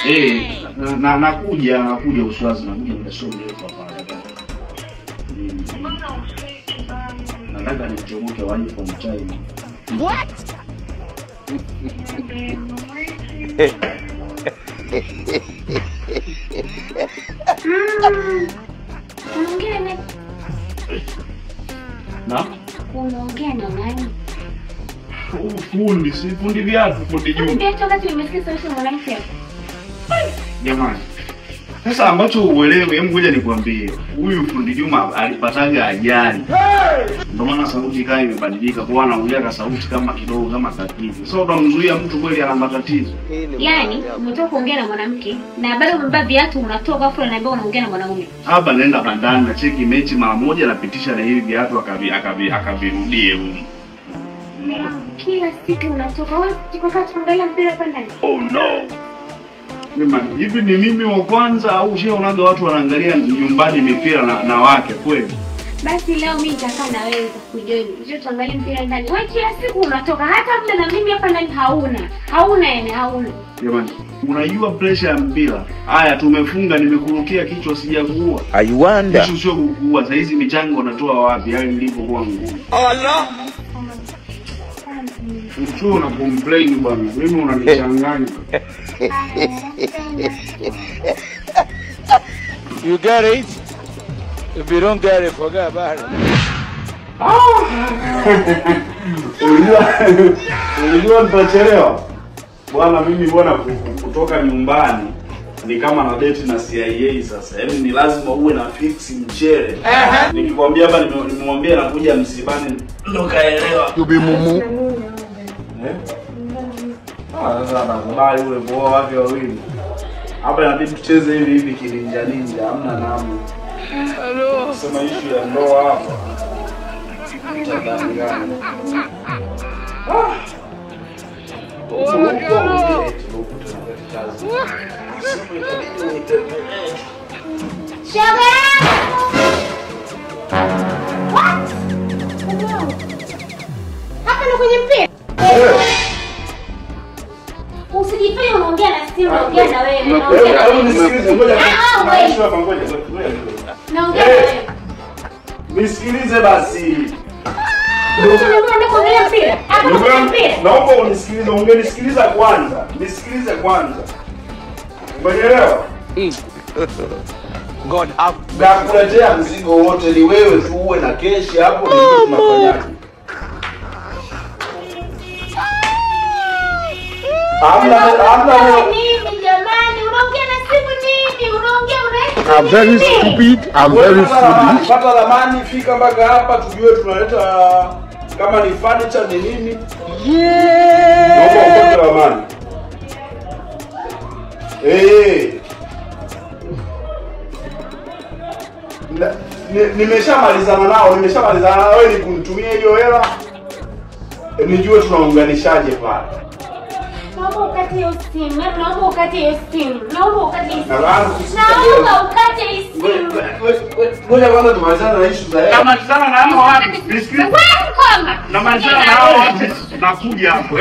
Eh, na- na nakuja nakuja Uswazi nakuja muda sio mrefu hapa. Mm. Nataka nichomoke waje kwa mchai. Unaongea na Na unaongea na nani? Fu- fundi, si fundi viatu, fundi Juma. Ndio toka tu nimesikia sauti ya mwanamke. Jamani. Sasa ambacho uelewe, hebu ngoja nikwambie. Huyu fundi Juma alipataga ajali. Ndio maana sauti kaa imebadilika, kwa anaongea ka sauti kama kidogo kama tatizo. Sasa utamzuia mtu kweli ana matatizo. Yaani umetoka kuongea na mwanamke na bado umebeba viatu unatoka afu unaniambia unaongea na mwanaume. Hapa naenda bandani na cheki mechi mara moja napitisha na hivi viatu akavi akavi akavirudie huko. Kila siku unatoka wewe tuko kaa tuangalia mpira hapa ndani. Oh no. Jamani, hivi ni mimi wa kwanza au ushaonaga watu wanaangalia nyumbani mipira na, na wake kweli? Basi leo mimi nitakaa na wewe kujoin. Njoo tuangalie mpira ndani. Wewe kila siku unatoka hata muda na mimi hapa ndani hauna. Hauna yani hauna. Jamani, unajua pressure ya mpira. Haya tumefunga nimekurukia kichwa sijakuua. I wonder. Kisha sio kukuua. Sasa hizi michango unatoa wapi? Yaani nilipokuwa ngumu. Ukiwa una complain bwana, mimi unanichanganya. You get it? If you don't get it, forget about it. Unajua unajua nitachelewa. Bwana mimi bwana ku- ku- kutoka nyumbani ni kama na date na CIA sasa. Yaani ni lazima uwe na fix mchele. Nikikwambia hapa nime- nimemwambia nakuja msibani ndo kaelewa. You be mumu. Eh? Ah, sasa anakubali ule poa wake wawili. Hapa inabidi tucheze hivi hivi kininja ninja, hamna namna. Sema issue ya ndoa hapa. Tutadanganya. Ah. Shoga yangu. What? Hapa ndo kwenye mpira. Usijifanye unaongea na simu, unaongea na wewe. Naongea na Hebu wewe. nisikilize, ngoja Ah, ah, na- wait. issue hapa, ngoja, ngoja, ngoja. Naongea na wewe. Nisikilize basi. Unaenda kuangalia mpira? Hapa ndo kwenye mpira. Naomba unisikilize, ungenisikiliza kwanza. Nisikilize kwanza. Umeelewa? God have Nakuletea mzigo wote ni wewe tu uwe na keshi hapo ndio tunafanyaje? Hamna hamna Unaongea nini jamani? Unaongea na simu nini? Unaongea unaenda I'm very stupid. I'm very foolish. Pata ramani, fika mpaka hapa tujue tunaleta kama ni furniture ni nini. Naomba upate ramani. Eh. Na- ni- Nimeshamalizana nao, nimeshamalizana nao, wewe ni kunitumia hiyo hela eh, nijue tunaunganishaje pale. Naomba ukate hiyo simu. Naomba ukate hiyo simu. Naomba ukate hiyo simu. Nadhani kusikia Naomba ukate hiyo simu. Ngoja kwanza tumalizane na issue za hela. Namalizana na hao watu. Nisikilize. Wewe koma. Namalizana na hao watu. Nakuja hapo.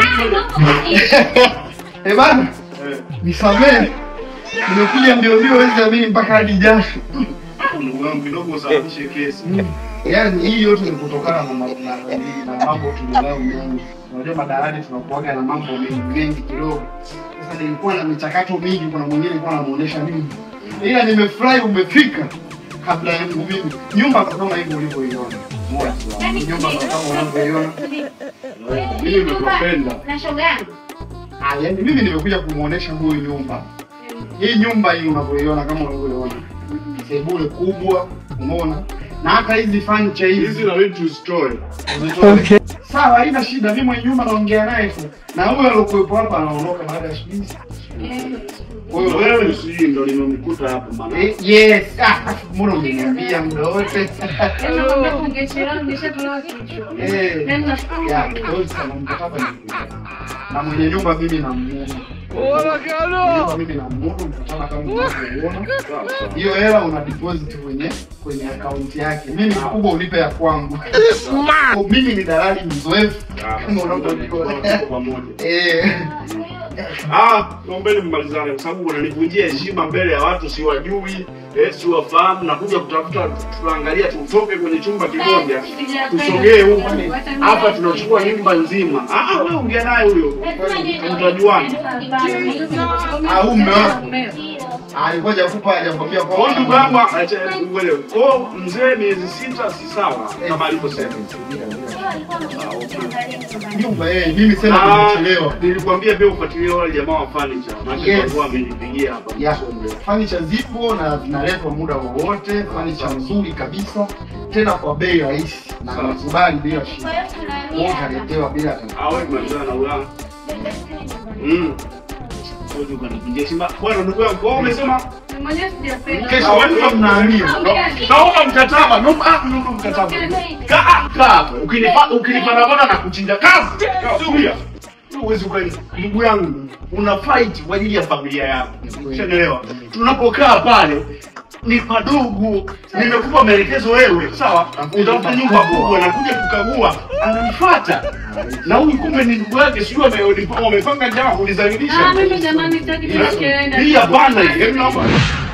Eh bana, nisamee. Nimekuja mbio mbio wezi amini mpaka hadi jasho. Ndugu yangu kidogo usababishe kesi. Yaani hii yote ni kutokana na ma- na- na mambo tulionayo mengi. Unajua madarani tunakuaga na mambo mengi mengi kidogo. Sasa nilikuwa na michakato mingi, kuna mwingine alikuwa anamuonesha mimi. Ila nimefurahi umefika kabla yangu mimi. Nyumba ndo kama hivyo ulivyoiona. Moja. Nyumba ndo kama unavyoiona. Mimi nimekupenda. Na shoga yangu. Ah, yaani mimi nimekuja kumuonesha huyu nyumba. Hii nyumba hii unavyoiona kama unavyoiona. Sebule kubwa, umeona? Na hata hizi furniture hizi Hizi na vitu tuzitoe. Okay. Sawa, haina shida. Mimi mwenye nyumba naongea naye tu. Na huyo aliokuwepo hapa anaondoka baada ya siku hizi. Kwa hiyo Wewe si ndo limemkuta hapo maana. Eh, yes. Ah, afu mbona umeniambia muda wote? Eh. Ya, kwa hiyo sasa mkataba ni na mwenye nyumba mimi namuona. Nyumba mimi namuona mkataba kama unavyoona. Hiyo hela una deposit kwenye kwenye akaunti yake. Mimi kubwa unipe ya kwangu. Kwa mimi ni dalali mzoefu kama unavyojua. pamoja. Eh. Ah, naombeni mmalizane kwa sababu unanivunjia heshima mbele ya watu siwajui, eh, siwafahamu na kuja kutafuta tunaangalia tutoke kwenye chumba kimoja. Tusogee huku. Hapa tunachukua nyumba nzima. Ah, ah, wewe ongea naye huyo. Mtajuana. Ah, huyu mume wako. Alikuwa hajakupa hajakwambia Kwa kwa ndugu yangu acha uelewe. Kwa mzee miezi sita si sawa kama alivyosema. nyumba eh, mimi sema Ah, nimechelewa. Nilikwambia pia ufuatilie wale jamaa wa furniture. Maana Yes. walikuwa wamenipigia hapa. Ya, fanicha zipo na zinaletwa muda wowote, fanicha nzuri kabisa, tena kwa bei rahisi na Sawa. nakubali bila shida. Wewe utaletewa bila tatizo. Ah, wewe malizana na ulanga. Mm. Wewe ukanivunjia heshima. Bwana ndugu yangu, wewe umesema Kesho wewe mnaamia. naomba mkataba, naomba ah, naomba mkataba. Kaa kaa hapo. Ukinipa ukinipanda bana na kuchinja kazi. Tulia. Huwezi kweli. Ndugu yangu, una fight kwa ajili ya familia yako. Unaelewa? Tunapokaa pale ni padogo. Nimekupa maelekezo wewe, sawa? Utafuta nyumba kubwa na kuja kukagua, ananifuata. Na huyu kumbe ni ndugu yake, sio wamepanga wamepanga njama kunizalilisha. Hii hapana, hii. Hebu naomba.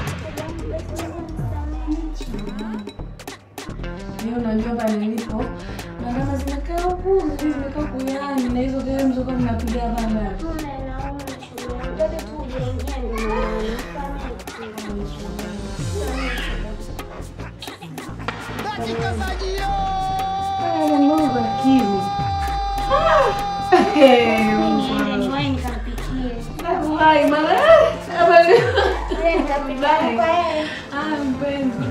Hiyo unajua pale nilipo. Na kama zinakaa huku, mimi nimekaa kuyani na hizo gari mzokuwa mnapiga hapa ndani. Haya, Mungu akili. Eh, Wallahi, mara habari. Ah, mpenzi.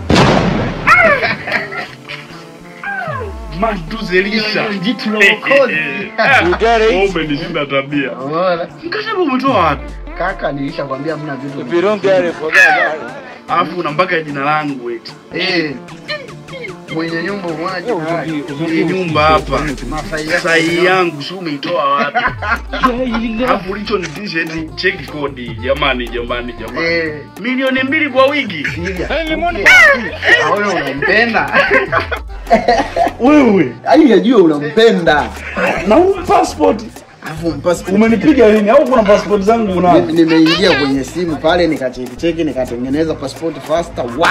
Matuzelisha. Jitu la uokozi. You get it? Umenishinda tabia. Unaona? Mkataba umetoa wapi? Kaka nilishakwambia hamna vitu. If you don't get it, forget about it. Alafu una mpaka jina langu eti. Eh. Mwenye nyumba mwaje? Hii nyumba hapa. Masai yako. Sahi yangu si umeitoa wapi? Alafu ulichonitisha eti cheki kodi. Jamani, jamani, jamani. Eh. Milioni mbili kwa wiki. Sikia. Ah, wewe unampenda. Wewe. Yaani najua unampenda. Na huu passport. Alafu mpasi Umenipiga lini? Au kuna passport zangu Mimi unazo? nimeingia kwenye simu pale nikacheki cheki nikatengeneza passport faster. Wa!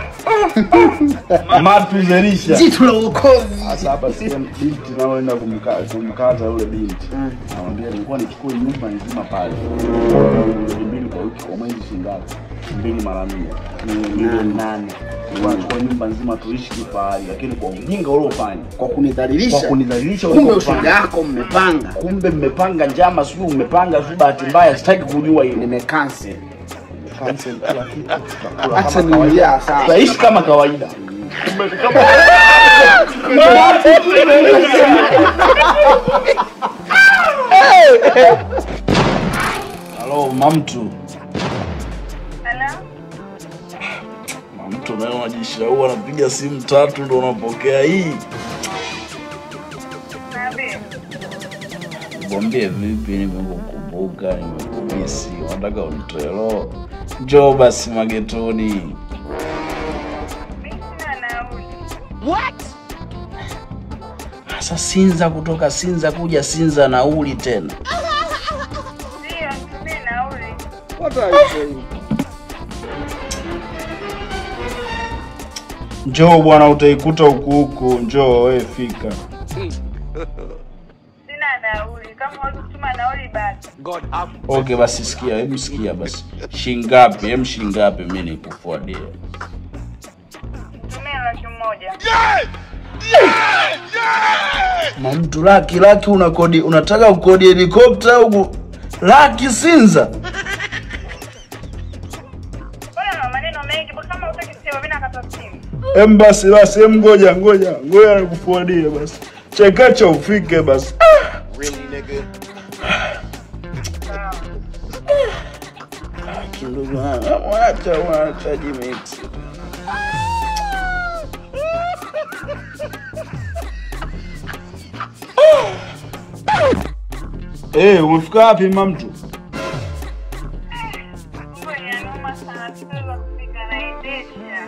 Matuzelisha. Jitu la uokozi. Sasa hapa sasa binti naoenda kumkata kumkata yule binti. Namwambia nilikuwa nichukue nyumba nzima pale. Milioni mbili kwa wiki kwa mwezi shingapi? Mbili mara nne. Ni milioni nane. Nilikuwa nichukue nyumba nzima tuishi kifahari lakini kwa ujinga uliofanya. Kwa kunidhalilisha. Kwa kunidhalilisha Kumbe uliofanya. ushoga yako mmepanga. Kumbe mmepanga njama, sijui mmepanga, sijui bahati mbaya, sitaki kujua hilo. Nimecancel. Cancel kila kitu. Acha niingia sawa. Tutaishi kama kawaida. Halo, mamtu. Mamtu naye unajishaua, anapiga simu tatu ndo unapokea hii. Mwambie vipi, nimekukumbuka, nimekumisi, unataka unitoe roho. Njoo basi magetoni. Sasa Sinza kutoka Sinza kuja Sinza nauli tena. Njoo bwana, utaikuta huku huku. Njoo wewe, fika. Sina nauli. Kama huwezi kutuma nauli basi. God have Okay, basi sikia, hebu sikia basi. Shingapi? Hem, shingapi mimi nikufuadie. Tumia laki moja. Na mtu laki laki unakodi unataka kukodi helikopta au laki Sinza? Mbona una maneno mengi? Mbona Kama utaki kusema mimi nakata simu. Em basi basi, em ngoja ngoja ngoja nikufuadie basi. Chekacha ufike basi. Kidogo wacha wacha jimix. Eh, umefika wapi mamtu? Mbona inanuma sana. Siweza kufika naendesha.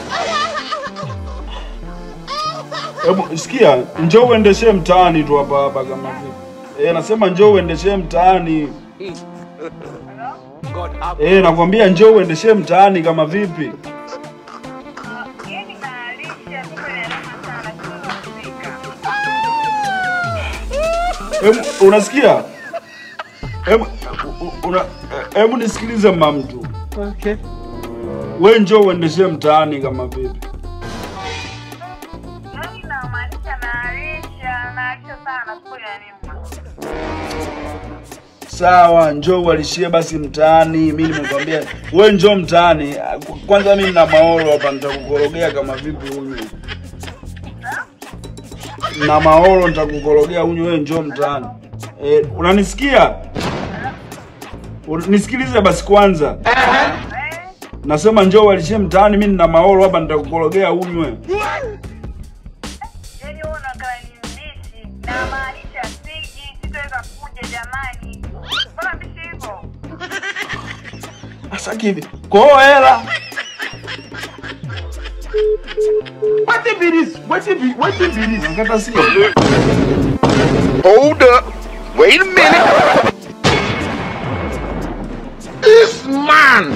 Hebu sikia, njoo uendeshe mtaani tu hapa hapa kama vipi. Eh, nasema njoo uendeshe mtaani. God have Eh, nakwambia njoo uendeshe mtaani kama vipi? Yaani naalisha kumbe naelema sana sio kupika. Hebu unasikia? Hebu u- una hebu nisikilize mama mtu. Okay. Wewe njoo uendeshe mtaani kama vipi? Yaani namaanisha naalisha naalisha sana sio yanima. Sawa, njoo ualishie basi mtaani. Mimi nimekwambia wewe njoo mtaani. Kwanza mimi nina maoro hapa nitakukorogea kama vipi unywe. Na maoro nitakukorogea unywe wewe njoo mtaani. Eh, unanisikia? Un- Nisikilize basi kwanza. Nasema njoo ualishie mtaani, mimi nina maoro hapa nitakukorogea unywe. Yaani wewe unakaa ni mbishi namaanisha siji sitaweza kuja jamani. Mbona mbishi hivyo? Sasa kivi. Koo hela. What if it is? What if it, what if it is? Nakata sio. Hold up. Wait a minute. This man.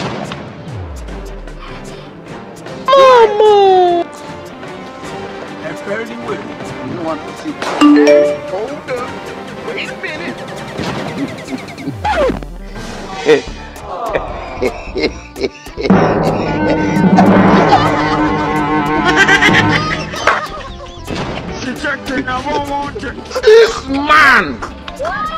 Mama. And fairly well. You want to see? Hold up. Wait a minute. This man.